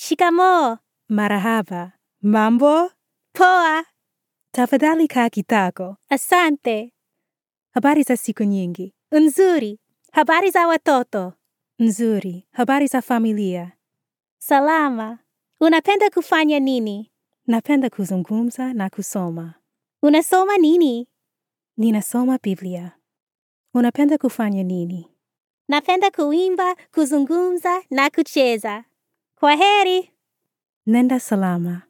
Shikamoo. Marahaba. Mambo? Poa. Tafadhali kaa kitako. Asante. Habari za siku nyingi. Nzuri. Habari za watoto. Nzuri. Habari za familia. Salama. Unapenda kufanya nini? Napenda kuzungumza na kusoma. Unasoma nini? Ninasoma Biblia. Unapenda kufanya nini? Napenda kuimba, kuzungumza na kucheza. Kwa heri. Nenda salama.